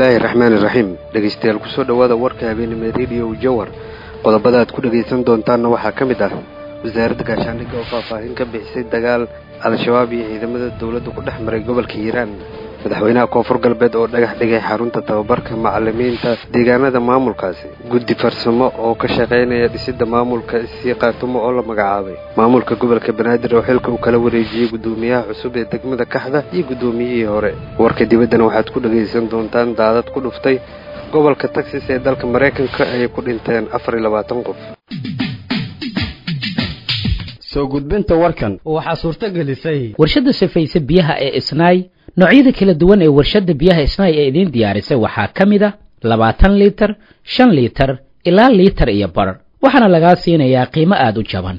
bismillaahi raxmaani raxiim dhegaystayaal kusoo dhowaada warka habeenimo rediyo jawar qodobada aad ku dhegaysan doontaanna waxaa ka mid ah wasaaradda gaashaandhigga oo faahfaahin ka bixisay dagaal al-shabaab iyo ciidamada dowladda ku dhex maray gobolka hiiraan madaxweynaha koonfur galbeed oo dhagax dhigay xarunta tababarka macalimiinta deegaanada maamulkaasi guddi farsamo oo ka shaqaynaya dhisidda maamulka sii qaatumo oo la magacaabay maamulka gobolka banaadir oo xilka uu kala wareejiyey guddoomiyaha cusub ee degmada kaxda iyo guddoomiyihii hore warka dibaddana waxaad ku dhagaysan doontaan daadad ku dhuftay gobolka texas ee dalka maraykanka ayay ku dhinteen afar iyo labaatan qof soo gudbinta warkan waxaa suurto gelisay warshadda sifaysa biyaha ee isnaay noocyada kala duwan ee warshadda biyaha isnaay ee idiin diyaarisay waxaa ka mid a labaatan liitar shan liitar ilaa liitar iyo bar waxaana lagaa siinayaa qiimo aada u jaban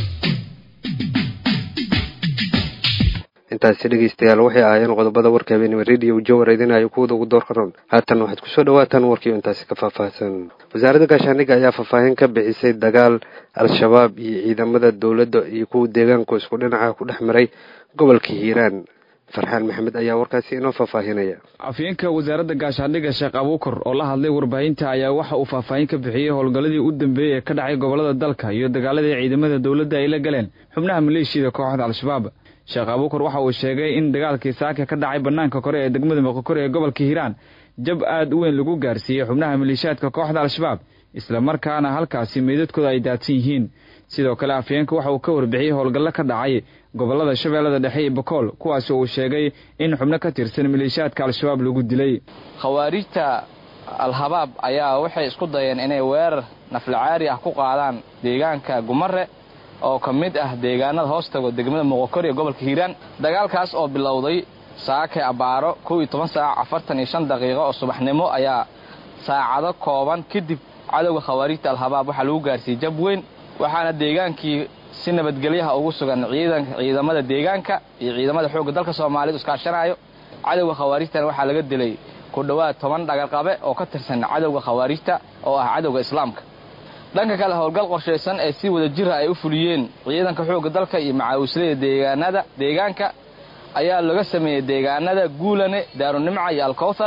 intaasi dhegaystayaal waxay ahaayeen qodobada warka habeenimo rediyo jawar idinayo kuwada ugu doorka roon haatan waxaad kusoo dhawaataan warkiio intaasi ka faahfaahsan wasaaradda gaashaandhigga ayaa faahfaahin ka bixisay dagaal al-shabaab iyo ciidamada dowladda iyo kuwa deegaanku isku dhinaca ku dhex maray gobolka hiiraan farxaan maxamed ayaa warkaasi inoo faahfaahinaya afyeenka wasaaradda gaashaandhigga sheekh abuukar oo la hadlay warbaahinta ayaa waxa uu faahfaahin ka bixiyey howlgalladii u dambeeyey ee ka dhacay gobollada dalka iyo dagaaladii ciidamada dowladda ay la galeen xubnaha maleeshiyada kooxda al-shabaab sheekh abuukar waxa uu sheegay in dagaalkii saaka ka dhacay bannaanka kore ee degmada moqokore ee gobolka hiiraan jab aad u weyn lagu gaarsiiyey xubnaha maleeshiyaadka kooxda al-shabaab isla markaana halkaasi meydadkooda ay daadsan yihiin sidoo kale afyeenka waxa uu ka warbixiyey howlgallo ka dhacay gobollada shabeellada dhexe iyo bakool kuwaasi uu sheegay in xubno ka tirsan maleeshiyaadka al-shabaab lagu dilay khawaarijta al-habaab ayaa waxay isku dayeen inay weerar naflacaari ah ku qaadaan deegaanka gumare oo ka mid ah deegaanada hoostago degmada moqokor ee gobolka hiiraan dagaalkaas oo bilowday saake abaaro kow iyo toban saac afartan iyo shan daqiiqo oo subaxnimo ayaa saacado kooban kadib cadowga khawaarijta al-habaab waxaa lagu gaarsiiyey jab weyn waxaana deegaankii si nabadgelyaha ugu sugan ciidamada deegaanka iyo ciidamada xoogga dalka soomaaliyeed iskaashanayo cadowga khawaarijtana waxaa laga dilay ku dhowaad toban dhagarqabe oo ka tirsan cadowga khawaarijta oo ah cadowga islaamka dhanka kale howlgal qorshaysan ee si wada jira ay u fuliyeen ciidanka xoogga dalka iyo macaawislada deegaanada deegaanka ayaa laga sameeyey deegaanada guulane daarunimca iyo alkowthar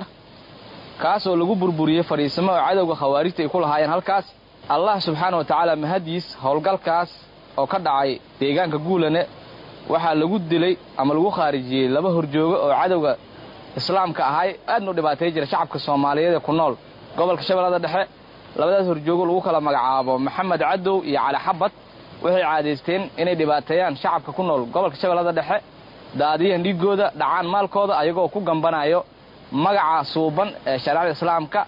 kaasoo lagu burburiyey fadhiisamo oo cadowga khawaarijta ay ku lahaayeen halkaas allah subxaana wa tacaala mahadiis howlgalkaas oo ka dhacay deegaanka guulane waxaa lagu dilay ama lagu khaarijiyey laba horjoogo oo cadowga islaamka ahay aadna u dhibaatay jira shacabka soomaaliyeed ee ku nool gobolka shabeellada dhexe labadaas horjoogo lagu kala magacaabo maxamed cadow iyo cali xabad waxay caadaysteen inay dhibaateeyaan shacabka ku nool gobolka shabeellada dhexe daadiyaan dhiigooda dhacaan maalkooda ayagoo ku gambanayo magaca suuban ee shareecada islaamka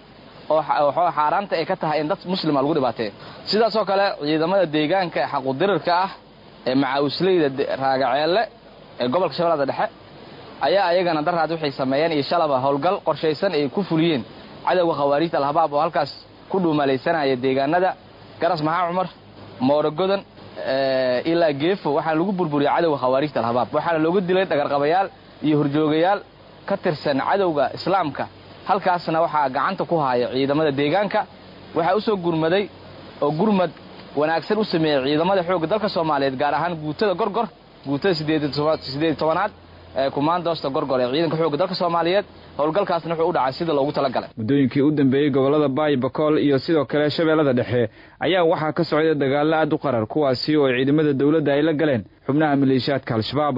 oo xaaraanta ay ka tahay in dad muslima lagu dhibaateeyo sidaasoo kale ciidamada deegaanka ee xaqudirirka ah ee macaawisleyda raagaceelle ee gobolka shabeellada dhexe ayaa ayagana daraad waxay sameeyeen iyo shalaba howlgal qorshaysan ay ku fuliyeen cadowga khawaarijta alhabaab oo halkaas ku dhuumalaysanaya deegaanada garas maxaa cumar moorogodan ilaa geefo waxaana lagu burburiyey cadowga khawaarijta alhabaab waxaana looga dilay dhagarqabayaal iyo horjoogayaal ka tirsan cadowga islaamka halkaasna waxaa gacanta ku haya ciidamada deegaanka waxaa u soo gurmaday oo gurmad wanaagsan u sameeyey ciidamada xoogga dalka soomaaliyeed gaar ahaan guutada gorgor guutada sideed tobanaad ee kumaandoosta gorgor ee ciidanka xoogga dalka soomaaliyeed howlgalkaasna wuxuu u dhacay sida loogu talagalay muddooyinkii u dambeeyey gobollada baay bakool iyo sidoo kale shabeellada dhexe ayaa waxaa ka socday dagaallo aad u qarar kuwaasi oo ciidamada dowladda ay la galeen xubnaha maleeshiyaadka al-shabaab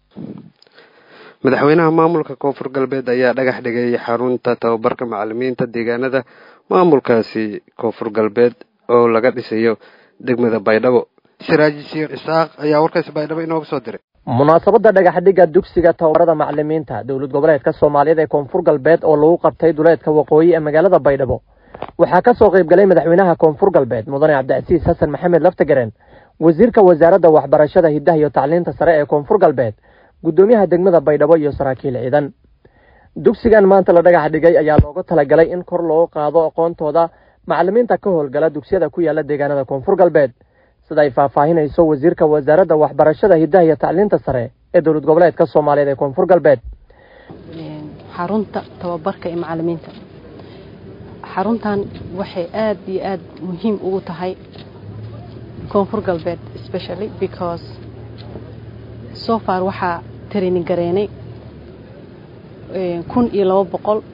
madaxweynaha maamulka koonfur galbeed ayaa dhagax dhigay xarunta tababarka macalimiinta deegaanada maamulkaasi koonfur galbeed oo laga dhisayo degmada baydhabo siraaji shiir isaaq ayaa warkaasi baydhabo inooga soo diray munaasabadda dhagaxdhigga dugsiga tababarada macalimiinta dowlad goboleedka soomaaliyeed ee koonfur galbeed oo lagu qabtay duleedka waqooyi ee magaalada baydhabo waxaa ka soo qayb galay madaxweynaha koonfur galbeed mudane cabdicasiis xasan maxamed laftagaren wasiirka wasaaradda waxbarashada hiddaha iyo tacliinta sare ee koonfur galbeed guddoomiyaha degmada baydhabo iyo saraakiil ciidan dugsigan maanta la dhagax dhigay ayaa looga talagalay in kor loogu qaado aqoontooda macalimiinta ka howlgala dugsiyada ku yaala deegaanada koonfur galbeed sida ay faahfaahinayso wasiirka wasaaradda waxbarashada hiddaha iyo tacliinta sare ee dowlad goboleedka soomaaliyeed ee koonfur galbeed xarunta tababarka ee macalimiinta xaruntan waxay aada iyo aada muhiim ugu tahay koonfur galbeed specially because so far waxaa training gareenay kun iyo laba boqol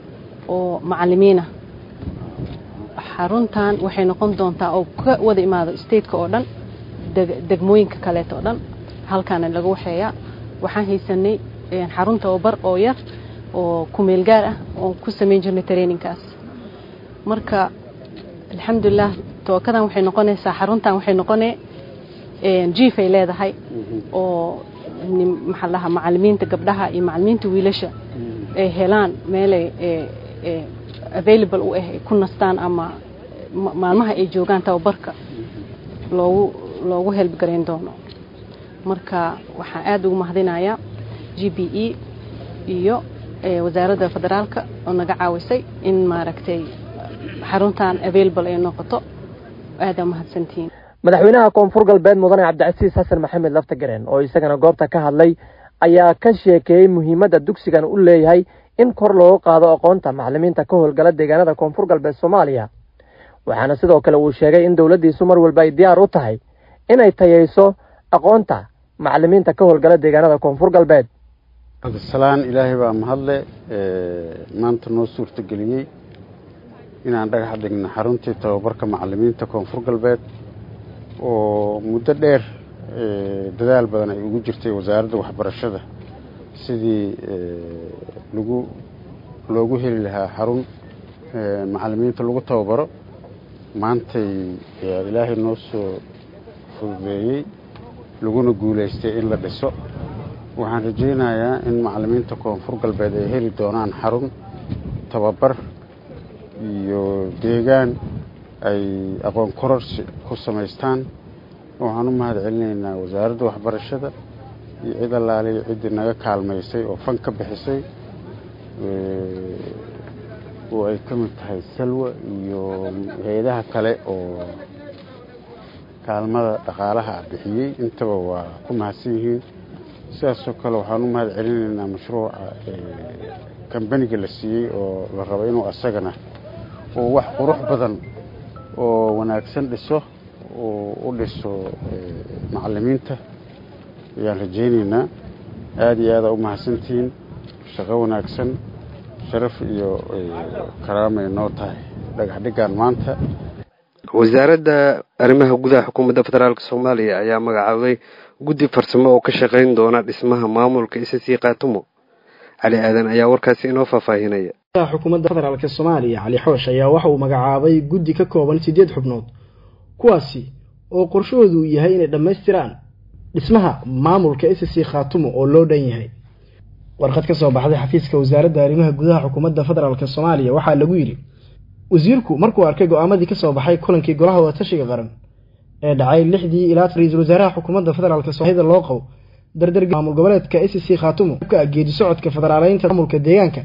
oo macalimiina xaruntan waxay noqon doontaa oo ka wada imaado stateka oo dhan degmooyinka kaleeta oo dhan halkaana laga waxeeyaa waxaan haysanay xarun tababar oo yar oo kumeel gaar ah oo ku samayn jirnay traininkaas marka alxamdulilah tookadan waxay noqonaysaa xaruntan waxay noqonee jiif ay leedahay oo maxaa lahaa macalimiinta gabdhaha iyo macalimiinta wiilasha ay helaan meelay available u ah ay ku nastaan ama maalmaha ay joogaan tababarka loogu loogu helbgarayn doono marka waxaan aada ugu mahadinayaa g b e iyo wasaaradda federaalka oo naga caawisay in maaragtay xaruntan available ay noqoto aada mahadsantihiin madaxweynaha koonfur galbeed mudane cabdicasiis xasan maxamed laftagareen oo isagana goobta ka hadlay ayaa ka sheekeeyey muhiimadda dugsigan u leeyahay in kor loogu qaado aqoonta macalimiinta ka howlgala deegaanada koonfur galbeed soomaaliya waxaana sidoo kale uu sheegay in dowladdiisu mar walba ay diyaar u tahay inay tayayso aqoonta macalimiinta ka howlgala deegaanada koonfur galbeed cabdisalaan ilaahay baa mahadle maanta noo suurtageliyey inaan dhagax dhigno xaruntii tababarka macalimiinta koonfur galbeed oo muddo dheer dadaal badan ay ugu jirtay wasaaradda waxbarashada sidii lagu loogu heli lahaa xarun macalimiinta lagu tababaro maantay ilaahay noo soo fududeeyey laguna guulaystay in la dhiso waxaan rajaynayaa in macalimiinta koonfur galbeed ay heli doonaan xarun tababar iyo deegaan ay aqoon kororsi ku samaystaan waxaan u mahad celinaynaa wasaaradda waxbarashada iyo cid allaaliya ciddii naga kaalmaysay oo fan ka bixisay oo ay ka mid tahay salwa iyo hay-adaha kale oo kaalmada dhaqaalaha bixiyey intaba waa ku mahadsan yihiin sidaasoo kale waxaan u mahad celinaynaa mashruuca kambaniga la siiyey oo la rabo inuu asagana oo wax qurux badan oo wanaagsan dhiso oo u dhiso macalimiinta ayaan rajaynaynaa aada iyo aada u mahadsantihiin shaqo wanaagsan sharaf iyo karaamay noo tahay dhagax dhiggaan maanta wasaaradda arrimaha gudaha xukuumadda federaalk soomaaliya ayaa magacaabay guddi farsamo oo ka shaqayn doona dhismaha maamulka ssc kaatumo cali aadan ayaa warkaasi inoo faahfaahinaya xukuumadda federaalk soomaaliya cali xoosh ayaa waxa uu magacaabay guddi ka kooban siddeed xubnood kuwaasi oo qorshahoodu uu yahay inay dhammaystiraan dhismaha maamulka ssc khaatumo oo loo dhan yahay warqad ka soo baxday xafiiska wasaaradda arrimaha gudaha xukuumadda federaalk soomaaliya waxaa lagu yidhi wasiirku markuu arkay go-aamadii kasoo baxay kulankii golaha wadatashiga qaran ee dhacay lixdii ilaa ra-iisul wasaaraha xukuumadda federaalk soomaalida loo qabo dardar maamul goboleedka ssc khaatumo ka geedi socodka federaaleynta maamulka deegaanka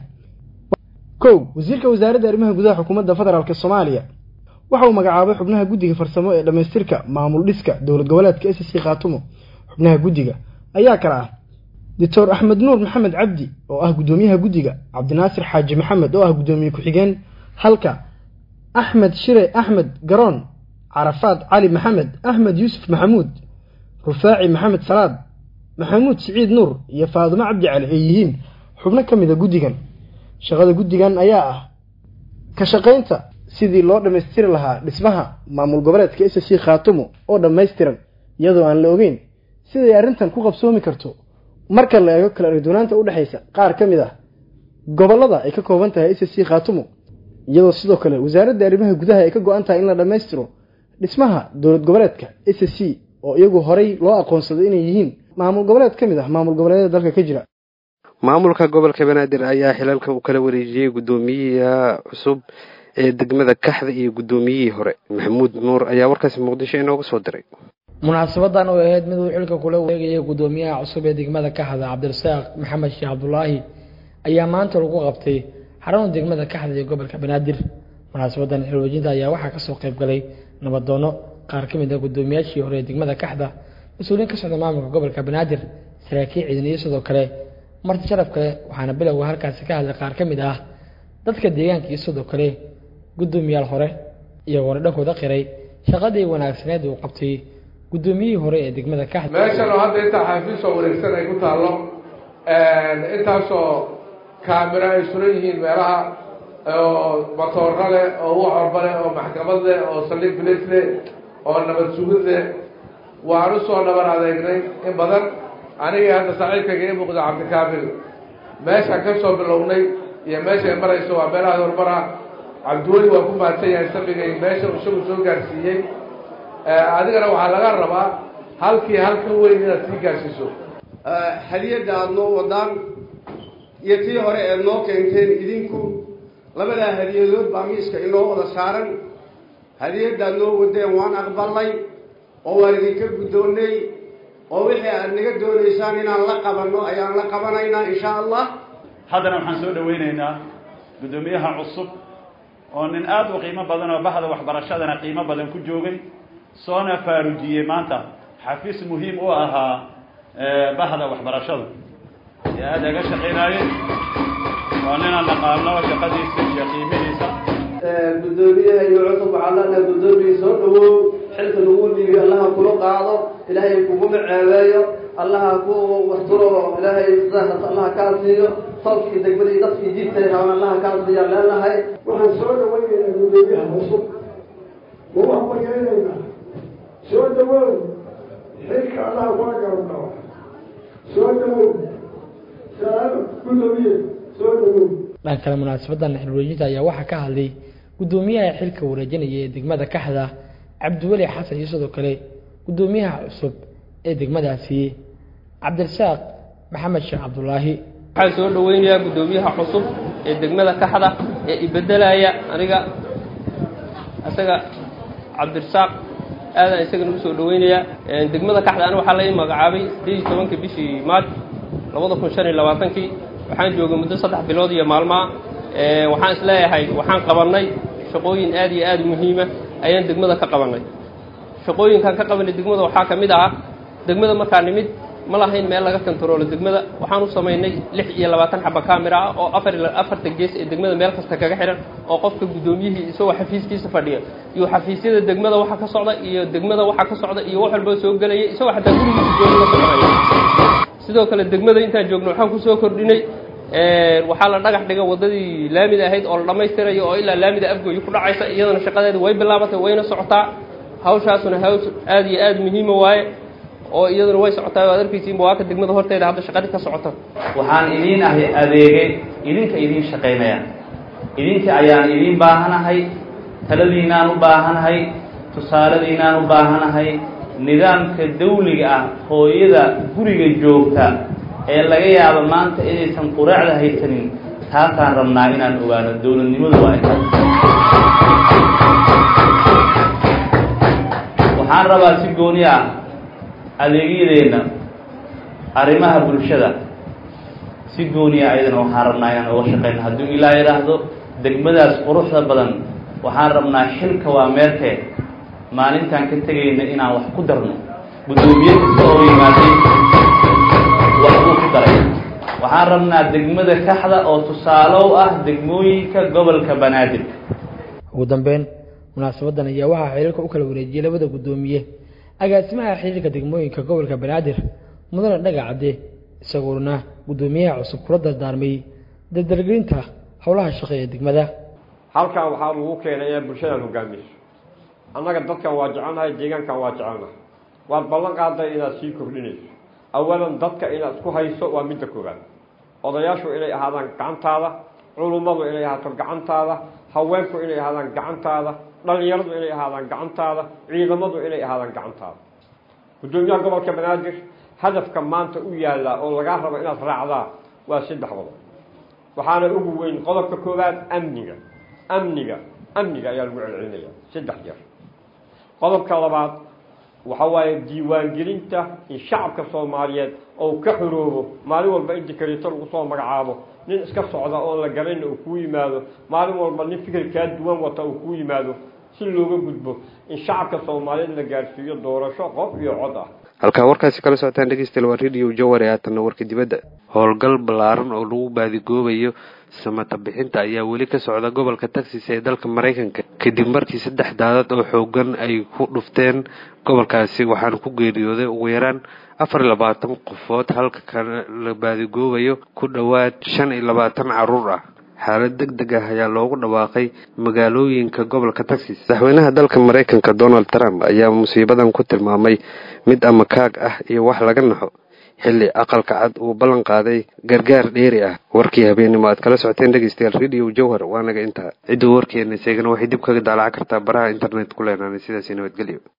kow wasiirka wasaaradda arrimaha gudaha xukuumadda federaalk soomaaliya waxa uu magacaabay xubnaha guddiga farsamo ee dhammaystirka maamul dhiska dowlad goboleedka ssc khaatumo xubnaha guddiga ayaa kale ah doctor axmed nuur maxamed cabdi oo ah guddoomiyaha guddiga cabdinaasir xaaji maxamed oo ah guddoomiye ku-xigeen halka axmed shire axmed garoon carafaad cali maxamed axmed yuusuf maxamuud rufaaci maxamed salaad maxamuud siciid nuur iyo faadumo cabdi cali ay yihiin xubno ka mida guddigan shaqada guddigan ayaa ah ka shaqaynta sidii loo dhammaystiri lahaa dhismaha maamul goboleedka ssc khaatumo oo dhammaystiran iyadoo aan la ogeyn siday arrintan ku qabsoomi karto marka la eego kala argdoonaanta u dhexaysa qaar ka mid ah gobollada ay ka kooban tahay ssc khaatumo iyadoo sidoo kale wasaaradda arrimaha gudaha ay ka go-an tahay in la dhammaystiro dhismaha dowlad goboleedka ssc oo iyagu horey loo aqoonsaday inay yihiin maamul goboleed ka mid ah maamul goboleedyada dalka ka jira maamulka gobolka banaadir ayaa xilalka uu kala wareejiyey guddoomiyaha cusub ee degmada kaxda iyo guddoomiyihii hore maxamuud nuur ayaa warkaasi muqdisho inooga soo diray munaasabadan oo ahayd mid uu xilka kula wareegayay guddoomiyaha cusub ee degmada kaxda cabdirasaaq maxamed sheekh cabdulaahi ayaa maanta lagu qabtay xarunta degmada kaxda ee gobolka banaadir munaasabadan xilwaejinta ayaa waxaa kasoo qayb galay nabadoono qaar ka mid ah guddoomiyaashii hore ee degmada kaxda mas-uuliyiin ka socda maamulka gobolka banaadir saraakiil ciidan iyo sidoo kale marti sharaf kale waxaana bilowga halkaasi ka hadlay qaar ka mid ah dadka deegaanka iyo sidoo kale guddoomiyaal hore iyagoona dhankooda qiray shaqadii wanaagsaneed uu qabtay guddoomiyihii hore ee degmada kaxda meeshan oo hadda intaa xafiis oo wareegsan ay ku taallo intaasoo kaamiro ay suran yihiin meelaha oo matooro leh oo waxorba leh oo maxkamad leh oo saldhig bilis leh oo nabad sugid leh waan usoo naban adeegnay in badan anigii hadda saaxiibkayga ii muuqda cabdikaamil meeshaan ka soo bilownay iyo meeshay marayso waa meelaha horumara cabdiweli waa ku mahadsan yahay sabigay meesha isagu soo gaarsiiyey adigana waxaa laga rabaa halkii halka weyn inaad sii gaarsiiso hadiyadda aada noo wadaan iyo tii hore eed noo keenteen idinku labadaa hadiyadood baa miiska inoo wada saaran hadiyaddaad noo wadeen waan aqbalnay oo waan idinka guddoonnay oo wixii aad naga doonaysaan inaan la qabanno ayaan la qabanaynaa insha allah haddana waxaan soo dhawaynaynaa guddoomiyaha cusub oo nin aada u qiimo badan oo bahda waxbarashadana qiimo badan ku joogay soona faarujiyey maanta xafiis muhiim u ahaa bahda waxbarashada ee aada aga shaqaynaayey waa ninaan naqaano shaqadiisa iyo qiimihiisa guddoomiyaha iyo cusub waxaa leenahay guddoomiya soo dhawow xilka lagu dhiibiyo allaha kula qaado ilaahay kuguma ceebeeyo allaha ku wasturo ilaahay sidaas allaha kaa siiyo salkii degmadii dadkii jiibtay raban allaha kaa siiya leenahay waxaan soo dhawaynaynaa guddoomiyaha cusub ma wax markaynaynaa soo dhawow xilka allaha kula garabdhaco soo dhawow salaam guddoomiye soo dhawow dhan kale munaasabadan xilwareejinta ayaa waxaa ka hadlay guddoomiyaha xilka wareejinaya ee degmada kaxda cabdiweli xasan iyo sidoo kale guddoomiyaha cusub ee degmadaasi cabdirasaaq maxamed sheekh cabdulaahi waxaan soo dhaweynayaa guddoomiyaha cusub ee degmada kaxda ee ibedelaya aniga isaga cabdirasaaq aadaan isagana usoo dhaweynayaa degmada kaxda aniga waxaa lai magacaabay sideed iyo tobanka bishii maaj labada kun shan iyo labaatankii waxaan joogay muddo saddex bilood iyo maalmaa waxaan isleeyahay waxaan qabannay shaqooyin aad iyo aada muhiima ayaan degmada ka qabannay shaqooyinkaan ka qabanay degmada waxaa ka mid ah degmada markaa nimid ma lahayn meel laga kontaroolo degmada waxaan u samaynay lix iyo labaatan xaba camera ah oo afar afarta gees ee degmada meel kasta kaga xihan oo qofka guddoomiyihii isagoo xafiiskiisa fadhiya iyo xafiisyada degmada waxa ka socda iyo degmada waxa ka socda iyo wax walba soo gelaya isagoo xataa gurigiisa jooga la soconaya sidoo kale degmada intaan joogno waxaan kusoo kordhinay waxaa la dhagax dhiga waddadii laamida ahayd oo la dhammaystirayo oo ilaa laamida afgooyi ku dhacaysa iyadana shaqadeeda way bilaabatay wayna socotaa hawshaasuna haws aada iyo aada muhiima waaye oo iyaduna way socotaa o ad arkaysiinba waa ka degmada horteeda hadda shaqadii ka socota waxaan idiin ahay adeegay idinka idiin shaqaynaya idinka ayaan idiin baahanahay taladiinaan u baahanahay tusaaladiinaan u baahanahay nidaamka dawliga ah hooyada guriga joogta ee laga yaabo maanta inaysan quraacda haysanin taasaan rabnaa inaan ogaano dowladnimadu waa inta waxaan rabaa si gooni ah adeegyadeenna arrimaha bulshada si gooniya ayadana waxaan rabnaa inaan oga shaqeyno hadduu ilaa yidhaahdo degmadaas quruxda badan waxaan rabnaa xilka waa meelkee maalintaan ka tegayna inaan wax ku darno guddoomiye kasta oo yimaaday wax uu ku daray waxaan rabnaa degmada kaxda oo tusaalow ah degmooyinka gobolka banaadir ugu dambeyn munaasabadan ayaa waxaa xiriirka u kala wareejiyey labada guddoomiye agaasimaha xiriirka degmooyinka gobolka banaadir mudane dhaga cadde isagoona guddoomiyaha cusub kula dardaarmay dardargelinta howlaha shaqe ee degmada halkan waxaa lagu keenay inay bulshadan hogaamiso annaga dadkan waa jecelnahay deegaankan waa jecelnahay waad ballan qaaday inaad sii kordhinayso awalan dadka inaad isku hayso waa midda koowaad odayaashu inay ahaadaan gacantaada culummadu inay ahaato gacantaada haweenku inay ahaadaan gacantaada dhalinyaradu inay ahaadaan gacantaada ciidamadu inay ahaadaan gacantaada guddoomiyaha gobolka banaadir hadafka maanta u yaallaa oo lagaa rabo inaad raacdaa waa saddex qodob waxaana ugu weyn qodobka koowaad amniga amniga amniga ayaa lagu celcelinaya saddex jeer qodobka labaad waxa waaye diiwaangelinta in shacabka soomaaliyeed oo ka xoroobo maalin walba in dikreeto lagu soo magacaabo nin iska socda oon la garanayna uu kuu yimaado maalin walba nin fikir kaa duwan wata uu kuu yimaado si looga gudbo in shacabka soomaaliyeed la gaarsiiyo doorasho qof iyo cod ah halkaa warkaasi kala socotaan dhegeystayaal waa radio jawar ee haatanna warka dibadda howlgal ballaaran oo lagu baadigoobayo samata bixinta ayaa weli ka socda gobolka texas ee dalka maraykanka kadib markii saddex daadad oo xoogan ay ku dhufteen gobolkaasi waxaana ku geeriyooday ugu yaraan afar iyo labaatan qofood halka kana la baadigoobayo ku dhowaad shan iyo labaatan caruur ah xaalad deg deg ah ayaa loogu dhawaaqay magaalooyinka gobolka texas madaxweynaha dalka maraykanka donald trump ayaa musiibadan ku tilmaamay mid ama kaag ah iyo wax laga naxo xilli aqalka cad uu ballan qaaday gargaar dheeri ah warkii habeenimo aad kala socoteen dhegeystayaal radio jowhar waa naga intaa cidduu warkeena sheegana waxay dib kaga daalaca kartaa baraha internet ku leenaanay sidaasi nabadgelyo